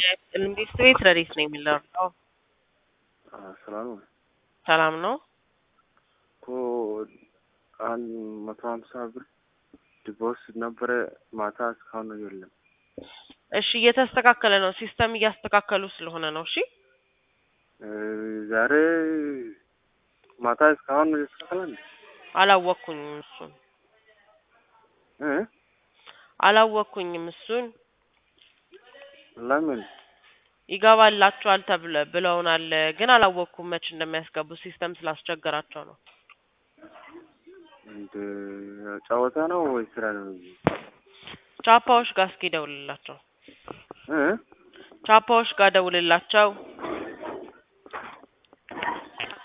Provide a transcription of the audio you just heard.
እንዴት ቤት ረዲት ነው የሚለው ሰላም ነው ሰላም ነው እኮ አንድ መቶ ሀምሳ ብር ዲፖዚት ነበረ ማታ እስካሁን ነው የለም። እሺ እየተስተካከለ ነው ሲስተም እያስተካከሉ ስለሆነ ነው እሺ እ ዛሬ ማታ እስካሁን ነው የተስተካከለ እንዴ? አላወቅኩኝም እሱን እ አላወቅኩኝም እሱን ለምን ይገባላችኋል ተብለ ብለውናል ግን አላወቅኩም መች እንደሚያስገቡ ሲስተም ስላስቸገራቸው ነው እንደ ጨዋታ ነው ወይ ስራ ነው? ቻፓዎች ጋር እስኪ ደውልላቸው እ ቻፓዎች ጋር ደውልላቸው